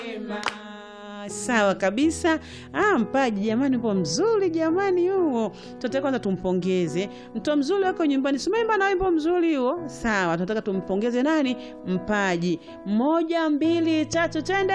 Sawa kabisa. Ah, mpaji jamani, upo mzuri jamani, huo tunataka kwanza tumpongeze mtoto mzuri wako nyumbani, simaimba na wimbo mzuri huo. Sawa, tunataka tumpongeze nani? Mpaji. Moja, mbili, tatu, twende.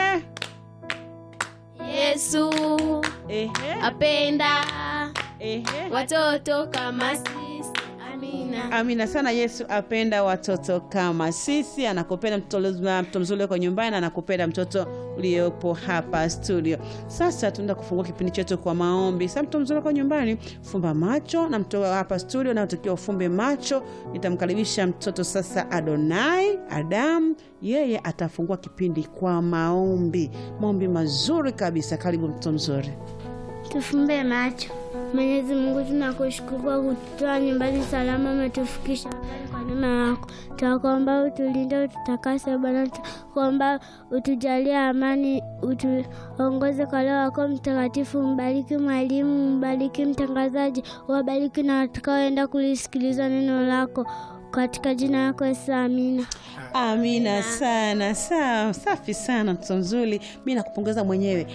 Yesu Ehe, apenda ehe. watoto kama sisi. Amina. Amina sana. Yesu apenda watoto kama sisi, anakupenda mtoto mtoto mzuri wako nyumbani, na anakupenda mtoto uliopo hapa studio. Sasa tunaenda kufungua kipindi chetu kwa maombi. Sasa mtoto mzuri wako nyumbani, fumba macho, na mtoto hapa studio na utakiwa ufumbe macho. Nitamkaribisha mtoto sasa, Adonai Adamu, yeye atafungua kipindi kwa maombi, maombi mazuri kabisa. Karibu mtoto mzuri. Tufumbe macho. Mwenyezi Mungu, tunakushukuru kwa kutoa nyumbani salama, umetufikisha mbali kwa neema yako. Tunakuomba utulinde, ututakase Bwana, tunakuomba utujalie amani, utuongoze kwa Roho wako Mtakatifu. Mbariki mwalimu, mbariki mtangazaji, wabariki na watakaoenda kulisikiliza neno lako, katika jina lako Yesu, amina. Amina sana. Sawa, safi sana mtoto mzuri, mi nakupongeza mwenyewe.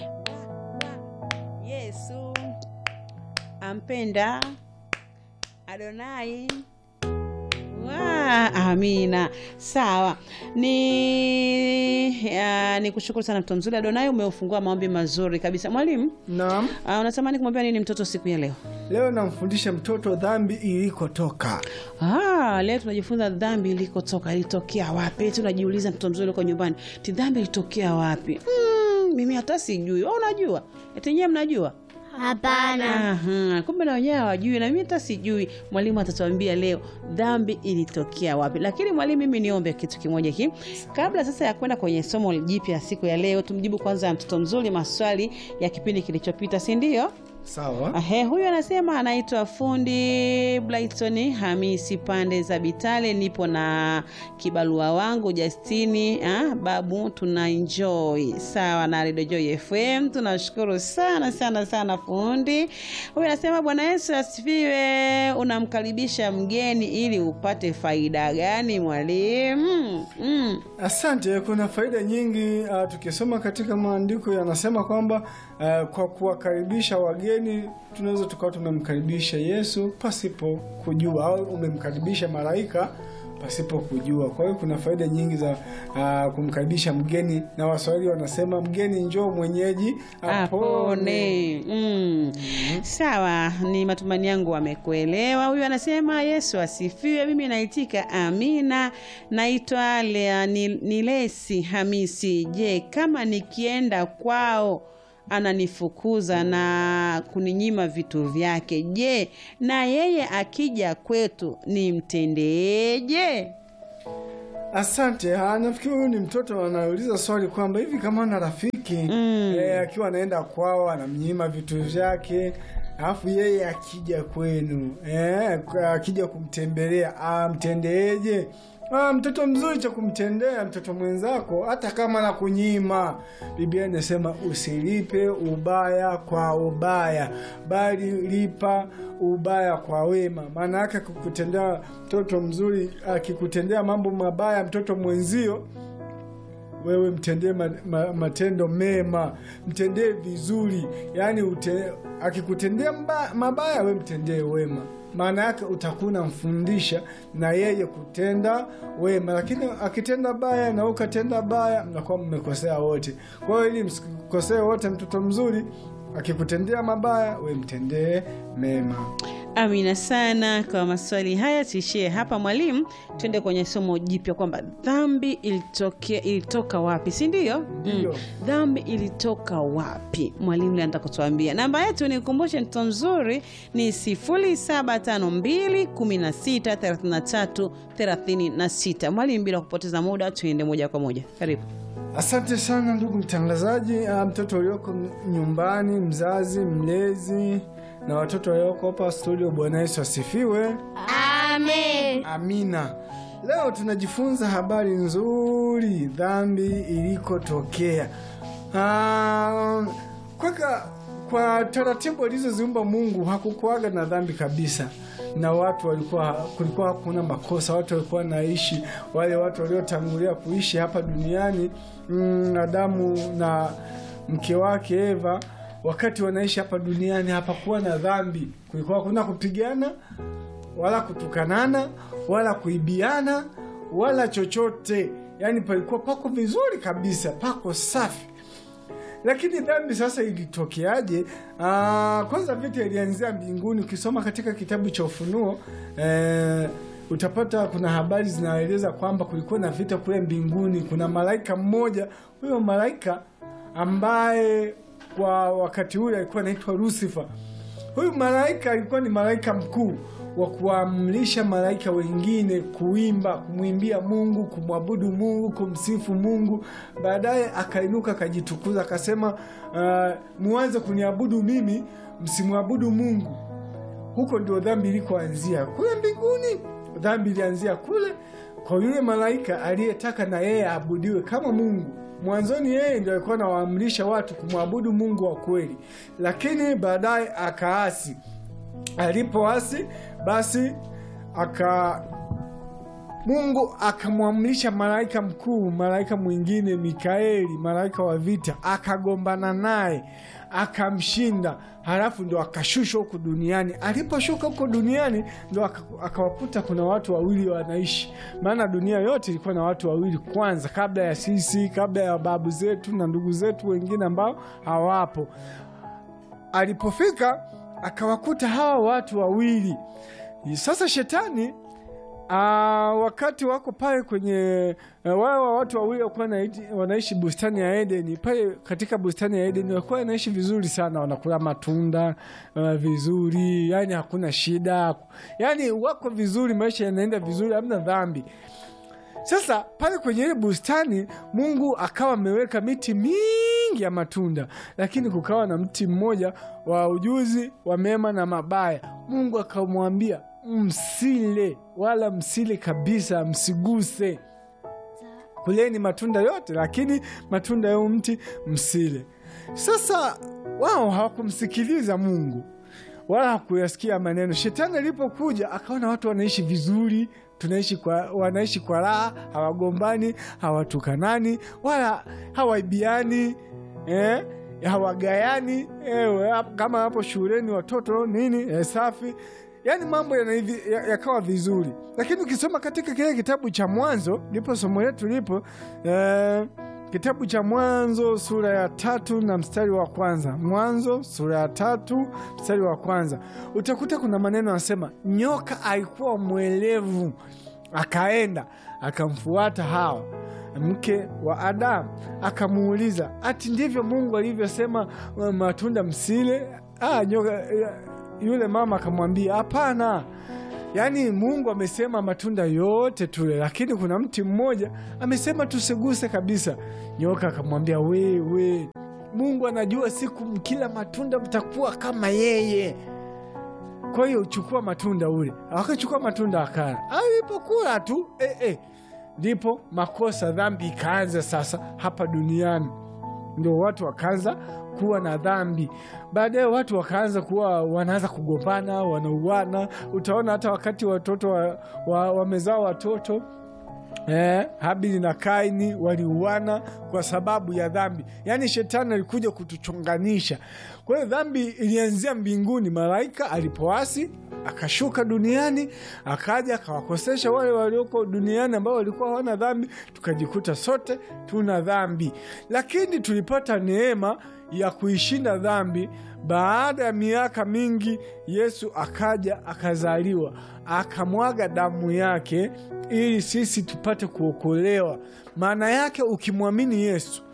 Yesu ampenda Adonai. Wa, amina. Sawa, ni uh, ni kushukuru sana mtoto mzuri Adonai, umeufungua maombi mazuri kabisa. Mwalimu, Naam, uh, unatamani kumwambia nini mtoto siku ya leo? leo namfundisha mtoto dhambi ilikotoka. Ah, leo tunajifunza dhambi ilikotoka, ilitokea wapi? Tunajiuliza mtoto mzuri uko nyumbani, ti dhambi ilitokea wapi? Hmm, mimi hata sijui. Wewe unajua? Eti nyewe mnajua? Hapana. Aha, kumbe na wenyewe hawajui na mimi hata sijui. Mwalimu atatuambia leo dhambi ilitokea wapi. Lakini mwalimu, mimi niombe kitu kimoja hiki kabla sasa ya kwenda kwenye somo jipya siku ya leo. Tumjibu kwanza mtoto mzuri maswali ya kipindi kilichopita, si ndio? Sawa. Ahe, huyu anasema anaitwa fundi Brighton Hamisi pande za Bitale. Nipo na kibalua wangu Justini ah, babu, tuna enjoy sawa na Radio Joy FM. Tunashukuru sana sana sana fundi. Huyu anasema Bwana Yesu asifiwe. Unamkaribisha mgeni ili upate faida gani mwalimu? Mm. Asante. Kuna faida nyingi uh, tukisoma katika maandiko yanasema kwamba uh, kwa kuwakaribisha wageni tunaweza tukawa tumemkaribisha Yesu pasipo kujua, au umemkaribisha malaika pasipo kujua. Kwa hiyo kuna faida nyingi za uh, kumkaribisha mgeni, na Waswahili wanasema mgeni njoo mwenyeji apone. apone. Mm. Sawa, ni matumaini yangu wamekuelewa. Huyu anasema Yesu asifiwe. Mimi naitika amina. Naitwa Lea ni, Nilesi Hamisi. Je, kama nikienda kwao ananifukuza na kuninyima vitu vyake, je, na yeye akija kwetu nimtendeje? Asante. Ah, nafikiri huyu ni mtoto anauliza swali kwamba hivi kama ana rafiki Mm. eh, akiwa anaenda kwao anamnyima vitu vyake, alafu yeye akija kwenu eh, akija kumtembelea amtendeeje? Ah, mtoto mzuri cha kumtendea mtoto mwenzako hata kama na kunyima. Biblia inasema usilipe ubaya kwa ubaya, bali lipa ubaya kwa wema. Maana yake kukutendea mtoto mzuri, akikutendea mambo mabaya mtoto mwenzio wewe mtendee ma, ma, matendo mema, mtendee vizuri. Yaani ute, akikutendea mba, mabaya we mtendee wema, maana yake utakuwa unamfundisha na yeye kutenda wema, lakini akitenda baya na ukatenda baya, mnakuwa mmekosea wote. Kwa hiyo ili msikosee wote, mtoto mzuri akikutendea mabaya, we mtendee mema. Amina sana kwa maswali haya. Tuishie hapa mwalimu, tuende kwenye somo jipya kwamba dhambi ilitokea ilitoka wapi, si ndio? Ndio. Dhambi ilitoka wapi? Mwalimu leo anataka kutuambia. Namba yetu ni kumbushe, mtoto mzuri ni 0752163336. Mwalimu, bila kupoteza muda, tuende moja kwa moja, karibu. Asante sana ndugu mtangazaji. Ah, mtoto ulioko nyumbani, mzazi, mlezi na watoto walioko hapa studio, Bwana Yesu asifiwe. Amen. Amina. Leo tunajifunza habari nzuri, dhambi ilikotokea. Ah, kwaka kwa taratibu alizoziumba Mungu hakukuaga na dhambi kabisa, na watu walikuwa, kulikuwa hakuna makosa, watu walikuwa wanaishi, wale watu waliotangulia kuishi hapa duniani mm, Adamu na mke wake Eva, wakati wanaishi hapa duniani hapakuwa na dhambi, kulikuwa hakuna kupigana wala kutukanana wala kuibiana wala chochote, yaani palikuwa pako vizuri kabisa, pako safi. Lakini dhambi sasa ilitokeaje? Ah, kwanza vita ilianzia mbinguni. Ukisoma katika kitabu cha Ufunuo eh, utapata kuna habari zinaeleza kwamba kulikuwa na vita kule mbinguni. Kuna malaika mmoja, huyo malaika ambaye kwa wakati ule alikuwa anaitwa Lucifer. Huyu malaika alikuwa ni malaika mkuu wa kuamrisha malaika wengine kuimba, kumwimbia Mungu, kumwabudu Mungu, kumsifu Mungu. Baadaye akainuka akajitukuza, akasema uh, muanze kuniabudu mimi, msimwabudu Mungu. Huko ndio dhambi ilikoanzia, kule mbinguni. Dhambi ilianzia kule kwa yule malaika aliyetaka na yeye aabudiwe kama Mungu. Mwanzoni yeye ndio alikuwa anawaamrisha watu kumwabudu Mungu wa kweli, lakini baadaye akaasi. Alipoasi basi aka Mungu akamwamrisha malaika mkuu, malaika mwingine Mikaeli, malaika wa vita, akagombana naye akamshinda, halafu ndo akashushwa huku duniani. Aliposhuka huko duniani ndo aka- akawakuta kuna watu wawili wanaishi, maana dunia yote ilikuwa na watu wawili kwanza, kabla ya sisi, kabla ya babu zetu na ndugu zetu wengine ambao hawapo. Alipofika akawakuta hawa watu wawili. Sasa shetani Aa, wakati wako pale kwenye uh, wao wa watu wawili walikuwa wanaishi- wanaishi bustani ya Edeni. Pale katika bustani ya Edeni walikuwa wanaishi vizuri sana, wanakula matunda uh, vizuri, yani hakuna shida, yani wako vizuri, maisha yanaenda vizuri, hamna dhambi. Sasa pale kwenye ile bustani Mungu akawa ameweka miti mingi ya matunda, lakini kukawa na mti mmoja wa ujuzi wa mema na mabaya. Mungu akamwambia msile, wala msile kabisa, msiguse. Kuleni matunda yote, lakini matunda ya huu mti msile. Sasa wao hawakumsikiliza Mungu wala hakuyasikia maneno. Shetani alipokuja akaona watu wanaishi vizuri, tunaishi kwa, wanaishi kwa raha, hawagombani, hawatukanani, wala hawaibiani eh, hawagayani eh, kama hapo shuleni watoto nini eh, safi yaani mambo yanaivi- ya- yakawa vizuri, lakini ukisoma katika kile kitabu cha Mwanzo, ndipo somo letu lipo eh, kitabu cha Mwanzo sura ya tatu na mstari wa kwanza. Mwanzo sura ya tatu mstari wa kwanza, utakuta kuna maneno anasema, nyoka alikuwa mwelevu, akaenda akamfuata Hawa mke wa Adamu, akamuuliza ati ndivyo Mungu alivyosema uh, matunda msile? Ah, nyoka yule mama akamwambia hapana, yaani Mungu amesema matunda yote tule, lakini kuna mti mmoja amesema tusiguse kabisa. Nyoka akamwambia wewe, Mungu anajua siku mkila matunda mtakuwa kama yeye, kwa hiyo chukua matunda ule. Akachukua matunda akala, alipokula tu eh, eh, ndipo makosa, dhambi ikaanza sasa hapa duniani ndio watu wakaanza kuwa na dhambi. Baadaye watu wakaanza kuwa wanaanza kugombana, wanauana. Utaona hata wakati watoto wa, wa, wamezaa watoto Eh, Habili na Kaini waliuana kwa sababu ya dhambi. Yaani shetani alikuja kutuchonganisha. Kwa hiyo dhambi ilianzia mbinguni, malaika alipoasi akashuka duniani, akaja akawakosesha wale walioko duniani ambao walikuwa hawana dhambi, tukajikuta sote tuna dhambi, lakini tulipata neema ya kuishinda dhambi. Baada ya miaka mingi, Yesu akaja akazaliwa, akamwaga damu yake ili sisi tupate kuokolewa. Maana yake ukimwamini Yesu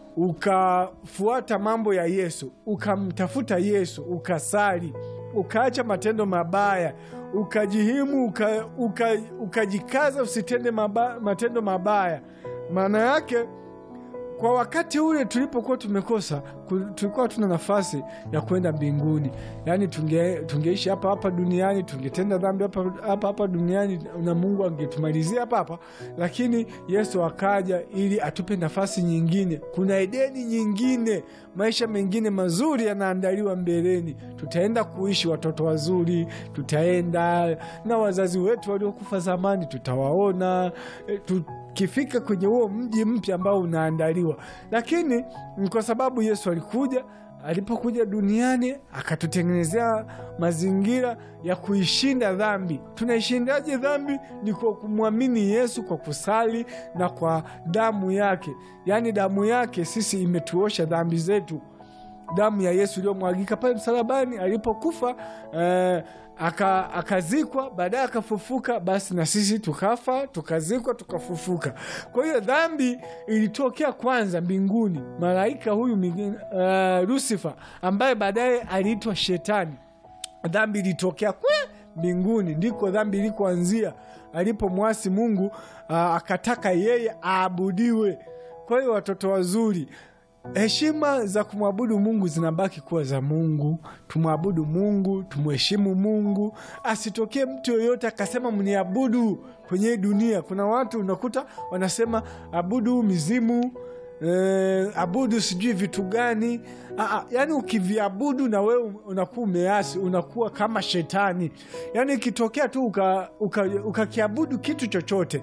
ukafuata mambo ya Yesu, ukamtafuta Yesu, ukasali, ukaacha matendo mabaya, ukajihimu, uka, uka, ukajikaza usitende maba, matendo mabaya, maana yake kwa wakati ule tulipokuwa tumekosa ku- tulikuwa tuna nafasi ya kwenda mbinguni yaani tunge, tungeishi hapa hapa duniani tungetenda dhambi hapa hapa, hapa duniani na mungu angetumalizia hapa hapa lakini yesu akaja ili atupe nafasi nyingine kuna edeni nyingine maisha mengine mazuri yanaandaliwa mbeleni tutaenda kuishi watoto wazuri tutaenda na wazazi wetu waliokufa zamani tutawaona eh, tukifika kwenye huo mji mpya ambao unaandaliwa lakini ni kwa sababu yesu alikuja alipokuja duniani akatutengenezea mazingira ya kuishinda dhambi tunaishindaje dhambi ni kwa kumwamini yesu kwa kusali na kwa damu yake yaani damu yake sisi imetuosha dhambi zetu damu ya yesu iliyomwagika pale msalabani alipokufa eh, aka- akazikwa baadaye akafufuka basi na sisi tukafa tukazikwa tukafufuka kwa hiyo dhambi ilitokea kwanza mbinguni malaika huyu uh, lusifa ambaye baadaye aliitwa shetani dhambi ilitokea kwe mbinguni ndiko dhambi ilikoanzia alipomwasi mungu uh, akataka yeye aabudiwe kwa hiyo watoto wazuri heshima za kumwabudu mungu zinabaki kuwa za mungu tumwabudu mungu tumheshimu mungu asitokee mtu yoyote akasema mniabudu kwenye hii dunia kuna watu unakuta wanasema abudu mizimu eh, abudu sijui vitu gani Aa, yani ukiviabudu na wewe unakuwa umeasi unakuwa kama shetani yani ikitokea tu ukakiabudu uka, uka ukakiabudu kitu chochote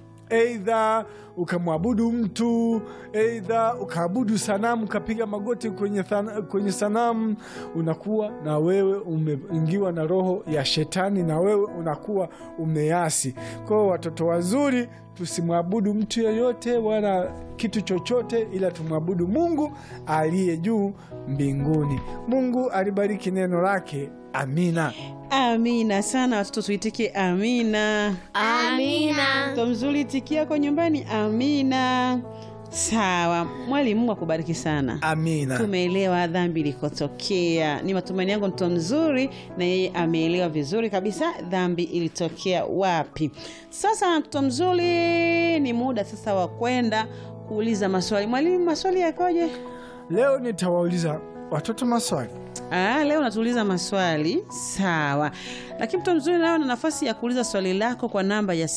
eidha ukamwabudu mtu eidha ukaabudu sanamu ukapiga magoti kwenye, thana, kwenye sanamu unakuwa na wewe umeingiwa na roho ya shetani na wewe unakuwa umeasi kwao watoto wazuri tusimwabudu mtu yeyote wala kitu chochote ila tumwabudu mungu aliye juu mbinguni mungu alibariki neno lake amina amina sana watoto tuitike amina Amina. mtoto mzuri itikia kwa nyumbani amina sawa mwalimu mungu akubariki sana amina tumeelewa dhambi ilikotokea ni matumaini yangu mtoto mzuri na yeye ameelewa vizuri kabisa dhambi ilitokea wapi sasa mtoto mzuri ni muda sasa wa kwenda kuuliza maswali mwalimu maswali yakoje leo nitawauliza watoto maswali Ah, leo natuuliza maswali sawa, lakini mtu mzuri nayo na nafasi ya kuuliza swali lako kwa namba ya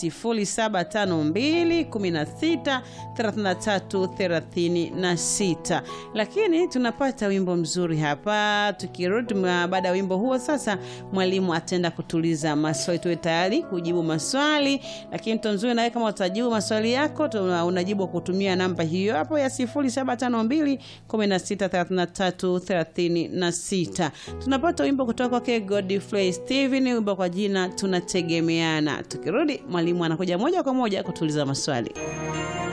0752163336 lakini tunapata wimbo mzuri hapa. Tukirudi ma- baada ya wimbo huo, sasa mwalimu ataenda kutuliza maswali, tuwe tayari kujibu maswali. Lakini mtu mzuri nawe kama utajibu maswali yako tuna- unajibu kwa kutumia namba hiyo hapo ya 0752163336 tunapata wimbo kutoka kwake Godfrey Steven, wimbo kwa jina tunategemeana. Tukirudi mwalimu anakuja moja kwa moja kutuliza maswali.